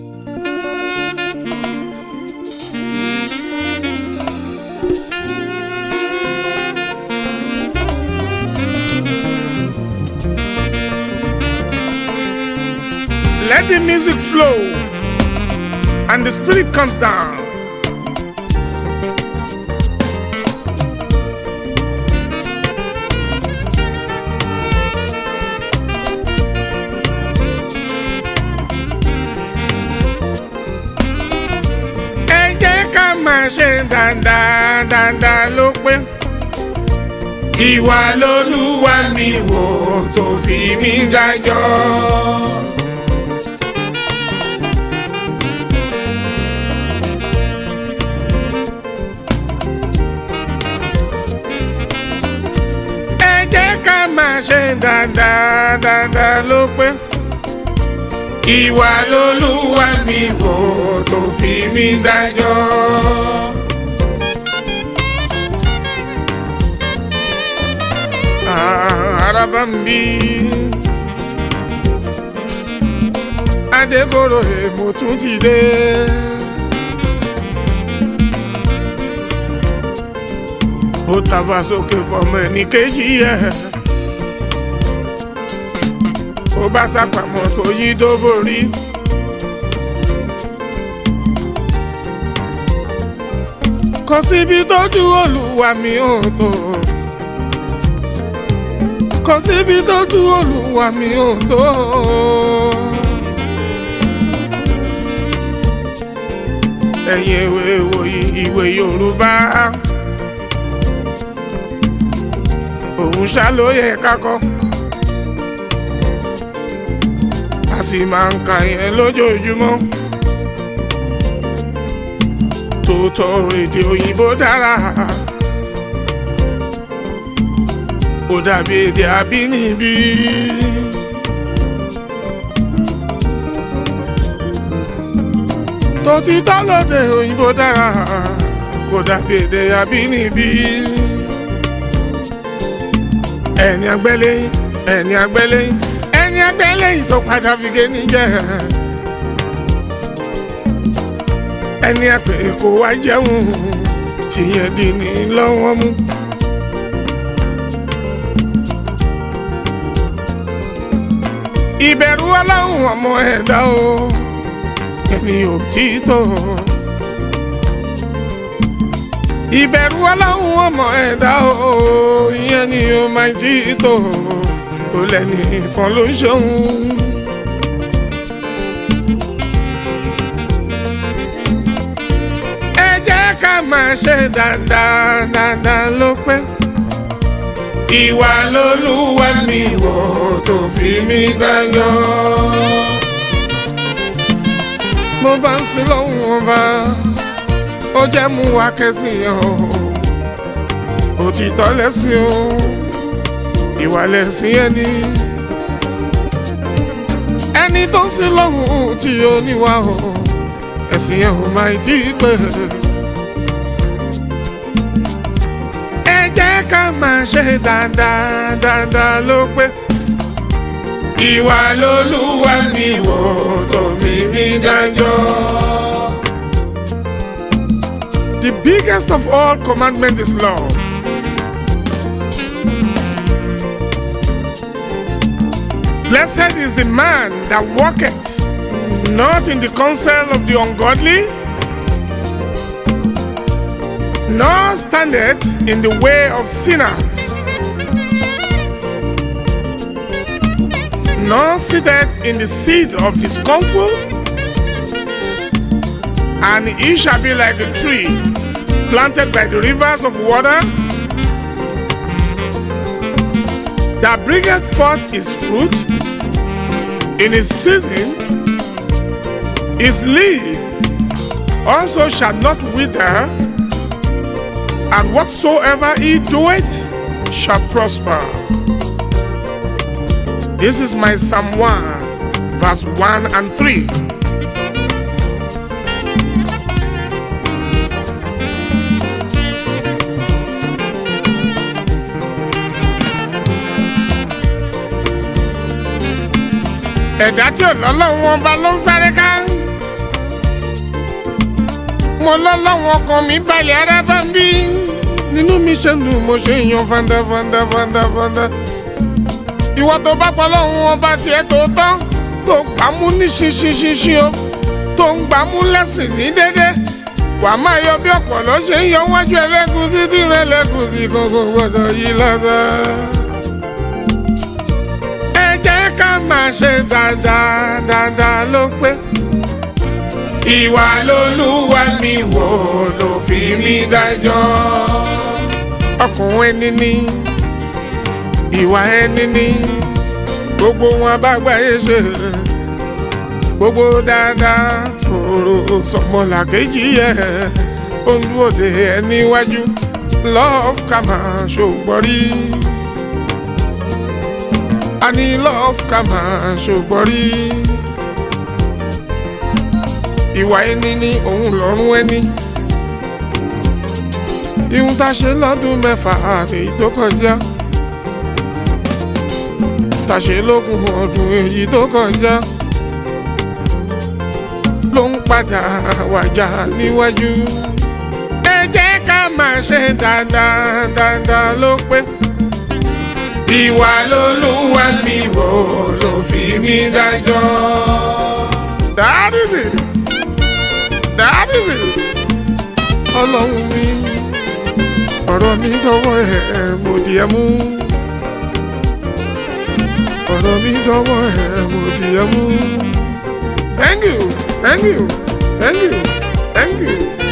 Let the music flow and the spirit comes down. Ẹ jẹ́ ká máa ṣe dáadáa dáadáa ló pé. Ìwà lolúwa mi wò tó fi mí dájọ́. ẹ jẹ́ ká máa ṣe dáadáa dáadáa ló pé. ìwà lolúwa mi wò tó fi mí dájọ́. Ah, araba ń bí adégoro èmo tún ti dé. ó tàfà sókè fọmọ ẹnì kejì ẹ ó bá sápamọ́ tó yí tó borí. kò síbi tójú olúwa mi ò tó kò síbi tójú olúwa mi ò tó. ẹ̀yin ìwé ìwòyí ìwé yorùbá. òun ṣá ló yẹ kákọ́ a sì máa ń ka yẹn lójoojúmọ́ tòótọ́ èdè òyìnbó dára ó dàbí èdè abínibí. tòtítọ́ lóde òyìnbó dára kò dàbí èdè abínibí ẹni agbẹ́lẹ́yìn ẹni agbẹ́lẹ́yìn ẹni agbẹ́lẹ́yìn tó padà fi gé níjẹ́ ẹni àpè kó wá jẹun tìyẹn di ní lọ́wọ́ mú. ìbẹ̀rù ọlọ́run ọmọ ẹ̀dá o ẹni ò tí tó ìbẹ̀rù ọlọ́run ọmọ ẹ̀dá o ìyẹn ni ó máa jí tó tó lẹ́ni kan ló ń ṣòun. ẹ jẹ́ ká máa ṣe dáadáa dáadáa ló pé. ìwà lolúwa mi wò tó fi mí dájọ́. mo bá ń sin lọ́hùn ọba ó jẹ́ mú wa kẹ́sìn o òtítọ́ lẹ́sìn o ìwà lẹ́sìn ẹni ẹni tó ń sin lọ́hùn tí ó níwà o ẹ̀sìn yẹn ò máa jí pé ẹ jẹ́ ká máa ṣe dáadáa dáadáa ló pé ìwà lolúwa mi wò tó fi mí dájọ́. The biggest of all commandments is love. Blessed is the man that walketh not in the counsel of the ungodly, nor standeth in the way of sinners, nor sitteth in the seat of discomfort, and he shall be like a tree planted by the rivers of water that bringeth forth his fruit in his season, his leaf also shall not wither, and whatsoever he doeth shall prosper. This is my Psalm 1, verse 1 and 3. ẹ̀dá tí ò lọ́lọ́run wọn bá ló ń sáré ká mo lọ́lọ́wọ́n ọkàn mi balẹ̀ ara bá ń bí nínú mi ṣe ń dùn mo ṣe ń yan fanda fanda fanda fanda ìwọ tó bá pọ̀ lọ́hùn ọba tiẹ̀ tó tán tó gbàmú ní ṣinṣinṣinṣin o tó ń gbàmú lẹ́sìn ní dédé wàá máa yọ bí ọ̀pọ̀lọ́ ṣe ń yọ wájú ẹlẹ́gùsí tí rẹ̀ lẹ́gùsí kan kò gbọ́dọ̀ yí lọ́dọ̀. ẹ jẹ́ ká máa ṣe dáadáa dáadáa ló pé. ìwà lolúwa mi wò tó fi mí dájọ́. ọkùnrin ẹni ní ìwà ẹni ní gbogbo wọn bá gbáyé ṣe gbogbo dáadáa kòrò sọmọlàkejì yẹ olúwòde ẹni wájú love ká máa ṣògbọ́rí a ní love ká máa ṣògbọ́rí ìwà ẹni ní òun lọ́rùn ẹni ihun tá a ṣe lọ́dún mẹ́fà èyí tó kọjá tá a ṣe lógún ọdún èyí tó kọjá ló ń padà wàjà níwájú. ẹ jẹ́ ká máa ṣe dáadáa dáadáa ló pé. ìwà lolúwa mi wò ló fi mí dájọ́. dáàdìsì dáàdìsì ọlọ́run mi ọ̀rọ̀ mi dọ́wọ́ ẹ̀ mo di ẹ mú. ọ̀rọ̀ mi dọ́wọ́ ẹ̀ mo di ẹ mú. Thank you. Thank you. Thank you. Thank you.